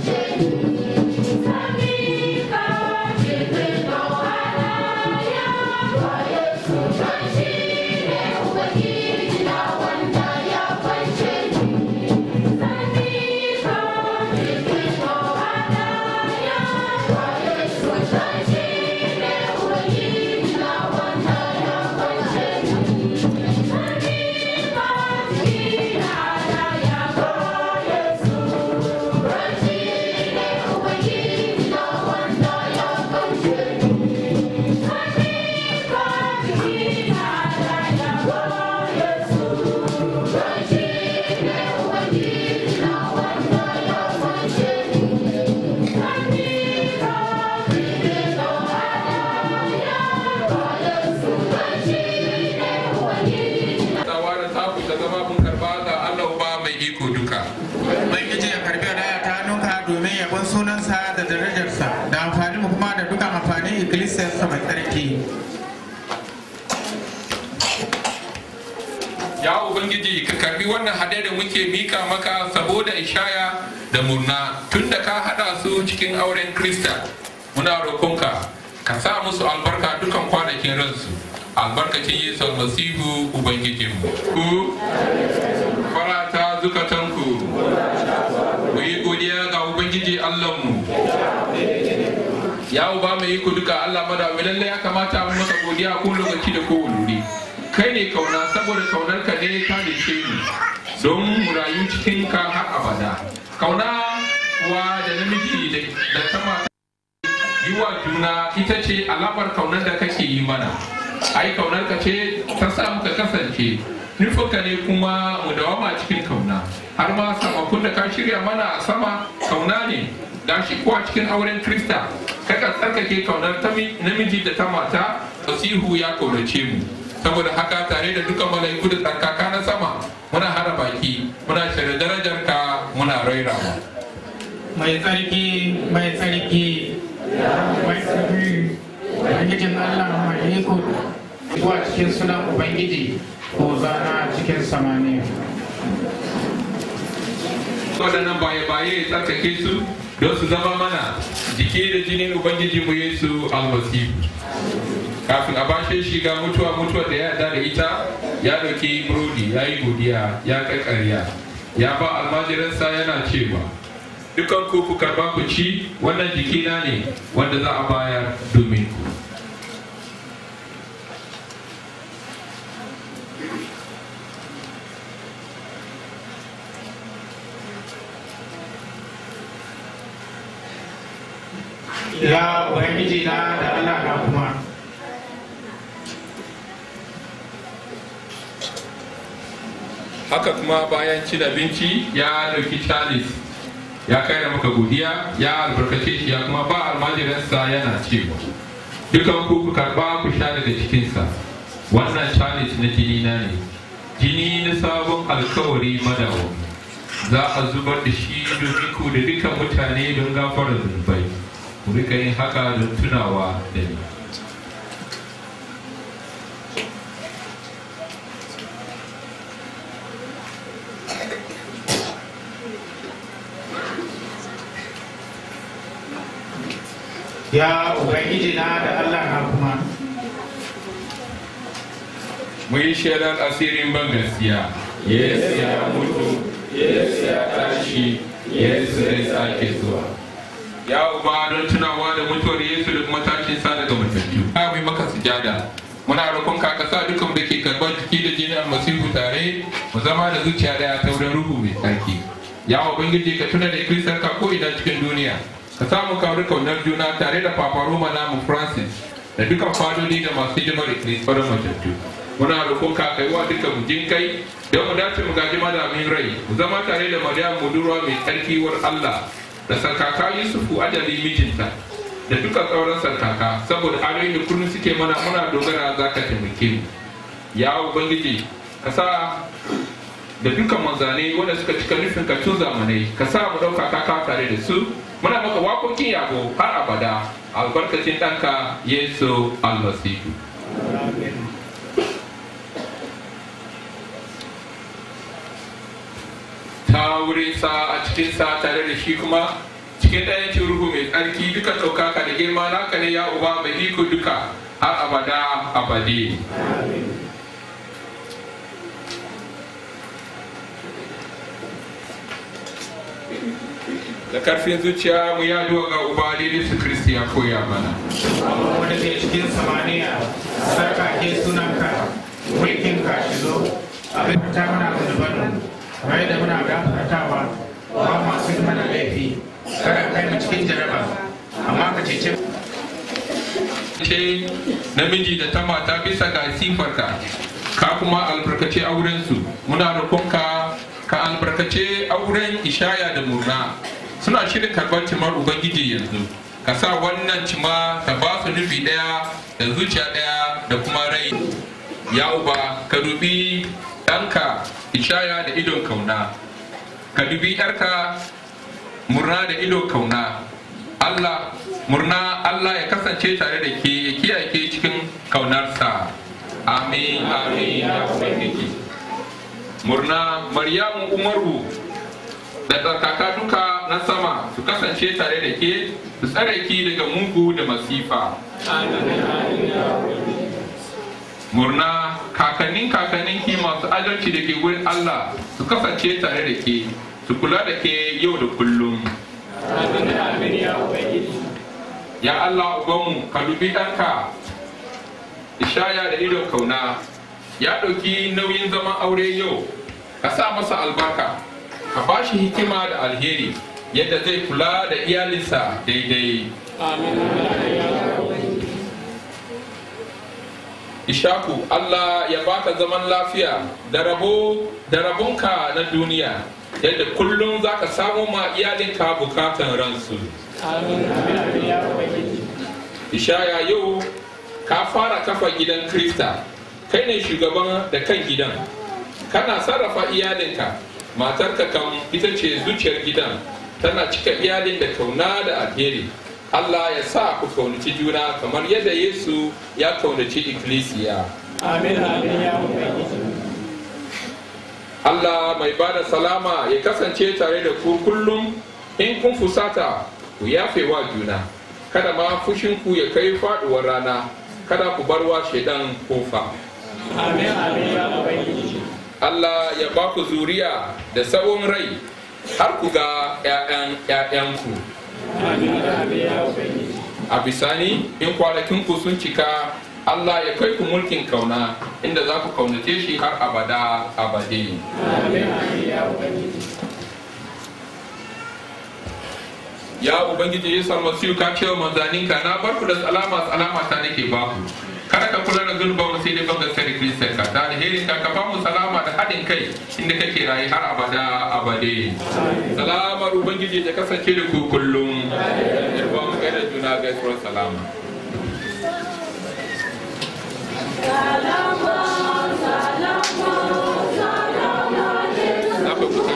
Tsawarar taku ta zama mun karba ga Allah Uba mai iko duka. Ubangiji ya karbi hadaya ta hannunka domin yabon sunansa da darajarsa da amfani mu kuma da dukkan amfanin ikkilisiyarsa mai tsarki. Ya Ubangiji ka karbi wannan hade da muke mika maka saboda ishaya da murna tun da ka haɗa su cikin auren Krista. Muna roƙonka ka sa musu albarka dukan kwanakin ransu. Albarkacin Yesu Almasihu Ubangijinmu. Ku farata zukatanku. Mu yi godiya ga Ubangiji Allahnmu. Ya uba mai iko duka Allah madawi lallai ya kamata mu maka godiya ko lokaci da ko wuri. kai ne kauna saboda kaunar ka ne ka dace mu don mu rayu cikin ka har abada kauna kuwa da namiji da ta mata yi wa juna ita ce alamar kaunar da kake yi mana ai kaunar ka ce ta sa muka kasance nufinka ne kuma mu dawama cikin kauna har ma samakon da ka shirya mana a sama kauna ne gashi kuwa cikin auren krista kaka tsarkake kaunar namiji da ta mata fasihu ya kaunace mu saboda haka tare da duka mala'iku da tsarkaka na sama muna hada baki muna shirya darajar ka muna rairawa Mai tsarki, mai tsarki, mai tsarki, Ubangijin Allah mai iko zuwa cikin sunan Ubangiji ko zana cikin samaniya. waɗannan baye-baye tsarkake su don su zama mana jiki da jinin ubangiji mu yesu almasihu kafin a bashe shi ga mutuwa mutuwa da ya yarda da ita ya ɗauki burodi ya yi godiya ya ƙarƙarya ya ba almajiransa yana cewa dukan ku ku karba ku ci wannan jikina ne wanda za a bayar domin ku Ya Ubangiji na da Allah na kuma. haka kuma bayan cin abinci ya dauki chalice ya kai da maka godiya ya albarkace shi ya kuma ba almajiransa yana cewa dukan ku ku karba ku sha daga cikinsa wannan chalice na jini na ne jini na sabon alkawari madawa za a zubar da shi domin ku da dukan mutane don gafara zunubai ku rika yin haka don tunawa da ni Ya Ubangiji na da Allah na kuma. mu yi shaidar asirin ban gaskiya yesu ya mutu yesu ya tashi yesu zai sake zuwa ya uba don tunawa da mutuwar yesu da kuma tashin sa daga matattu ya mai maka sujada muna roƙon ka ka sa dukkan da ke karɓar jiki da jini almasihu tare mu zama da zuciya daya ta wurin ruhu mai tsarki ya ubangiji ka tuna da ikkilisiyar ka ko ina cikin duniya ka samu kawar kaunar juna tare da papa roma namu francis da dukkan fadodi da masu hidimar ikkilisiyar matattu muna roƙon ka kai wa duka mu jin kai don mu dace mu gaji malamin rai mu zama tare da maryam budurwa mai tsarki war Allah da sarkaka Yusufu ajali mijinta da duka sauran sarkaka saboda ayoyin da kullum suke mana muna dogara za ka taimake mu ya ubangiji ka sa da dukkan manzanai wanda suka cika nufin ka tun zamanai ka sa mu ɗauka ka tare da su muna maka wakokin yabo har abada albarkacin ɗanka yesu almasihu ta wurin sa a cikin sa tare da shi kuma cikin ɗayan ruhu mai tsarki duka ɗaukaka da girma naka ne ya uba mai iko duka har abada abade da karfin zuciya mu ya ga uba daidai su kristi ya koya mana wanda ke cikin samaniya sarkake sunanka mulkin ka shigo abin da ta mana zunuban bai da muna gafartawa ba masu mana laifi kada kai mu cikin jaraba amma ka cece ce namiji da ta mata bisa ga sifarka ka kuma albarkace aurensu muna roƙonka ka albarkace auren ishaya da murna suna shirin karɓar cimar ubangiji yanzu ka sa wannan cima ta ba su nufi ɗaya da zuciya ɗaya da kuma rai ya uba ka dubi ɗanka ishaya da idon kauna ka dubi ‘yarka murna da idon kauna Allah murna Allah ya kasance tare da ke ya kiyaye ke cikin kaunarsa amin amin ya ubangiji murna maryamu umaru da tsarkaka duka na sama su kasance tare da ke su tsare ki daga mugu da masifa murna kakannin kakannin ki masu adalci da ke wurin Allah su kasance tare da ke su kula da ke yau da kullum ya Allah ubanmu ka dubi ɗanka ishaya da idon kauna ya ɗauki nauyin zaman aure yau ka sa masa albarka ka ba shi hikima da alheri yadda zai kula da iyalinsa daidai Ishaku Allah ya baka zaman lafiya da rabo da rabonka na duniya yadda kullum za ka samu ma iyalinka bukatan ransu. Ishaya yau ka fara kafa gidan Krista, kai ne shugaban da kan gidan, kana sarrafa iyalinka, matarka kam ita ce zuciyar gidan, tana cika iyalin da kauna da alheri. Allah ya sa ku kaunaci juna kamar yadda Yesu ya kaunaci ikkilisiya. Amin, amin, ya Ubangiji. Allah mai bada salama ya kasance tare da ku kullum in kun fusata ku yafe wa juna. Kada ma fushinku ya kai faduwar rana, kada ku bar wa shaidan kofa. Amin, amin, ya Ubangiji. Allah ya ba ku zuriya da tsawon rai har ku ga 'ya'yan 'ya'yanku. Amin, amin, ya Ubangiji. a bisani in kwanakinku sun cika Allah ya kai ku mulkin kauna inda za ku kaunace shi har abada abade. Amin, amin, ya Ubangiji. Ya Ubangiji Yesu almasihu ka ce wa manzaninka na bar ku da salama salama ta nake ba ku. Kada ka kula da zunuban mu sai dai ban gaskiyar Kiristan ka da alherin ka ka ba mu salama da haɗin kai inda kake rayu har abada abade. Salamar Ubangiji ya kasance da ku kullum. Yarwa mu kai da juna gaisuwar salama. Na fa kusa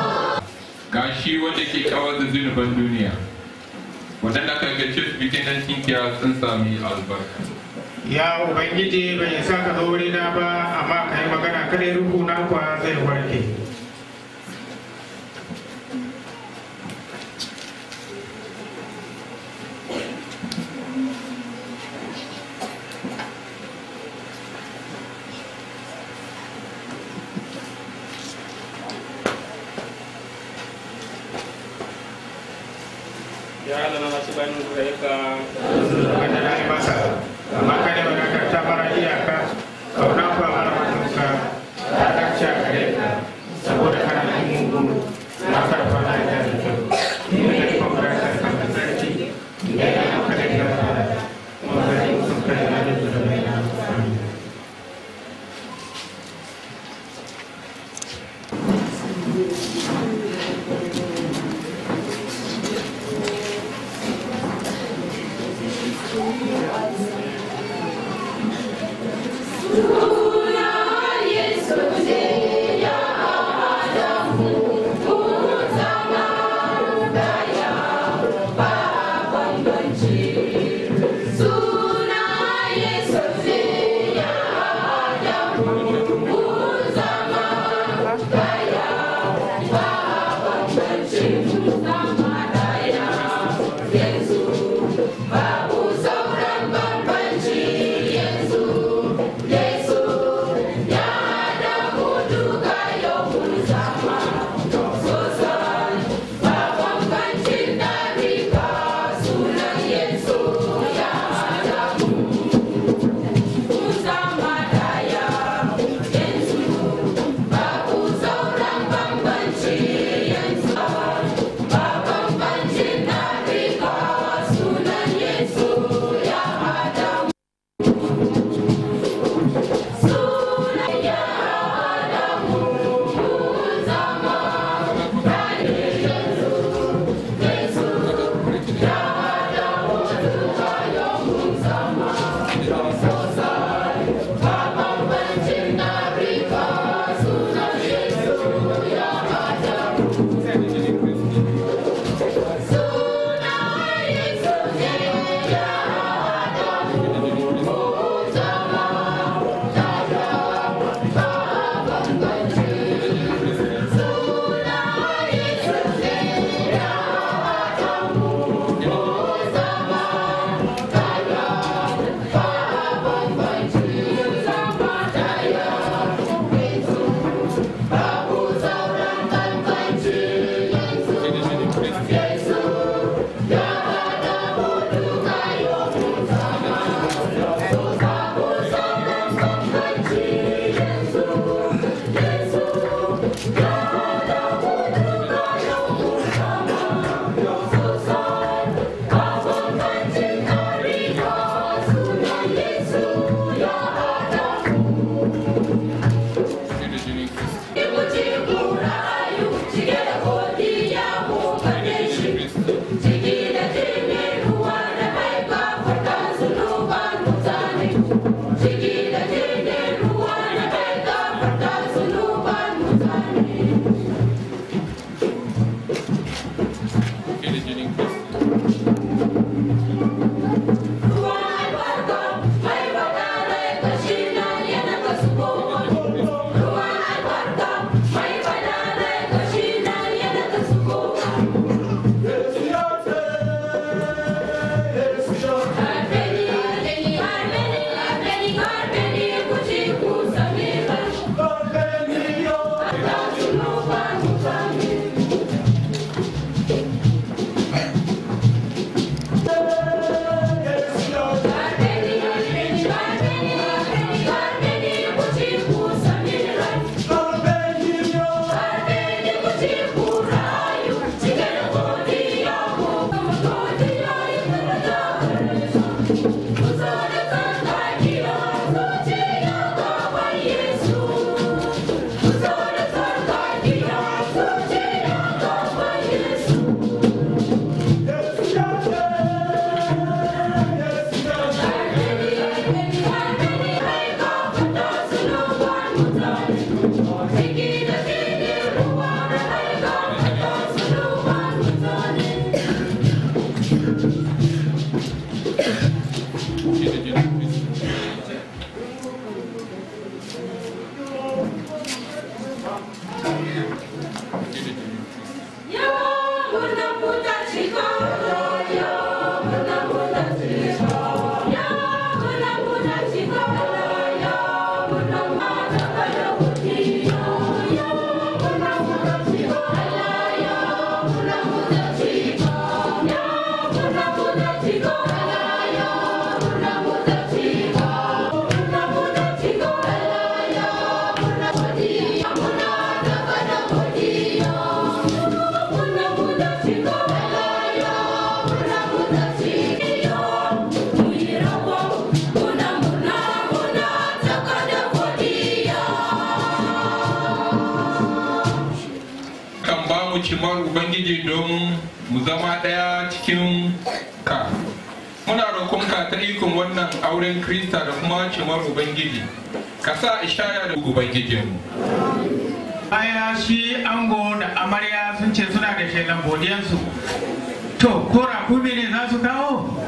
ga shi wanda ke kawar da zunuban duniya waɗanda aka gace su bikin 19 dukiya sun sami albarka ya ubangiji bai sa ka zo wurina ba amma ka yi magana kada ruhu na kuwa zai warke Ya Allah na masu bayan gare ka wanda na yi masa amma kada wadatar ta mara iyaka kauna kuwa mara mutunka ta dace a gare ka saboda kana yin mugu na karfa na da kyau da kuma bukatar kan sarki da ya yi kada ka fara kuma zai sun kai na da zurbai na kan ba mu cimar ubangiji don mu zama ɗaya cikin ka muna roƙonka ta ikon wannan auren krista da kuma cimar ubangiji ka sa ishaya da ubangijinmu baya shi ango da amarya sun ce suna da shaidan godiyansu to ko rakumi ne za su kawo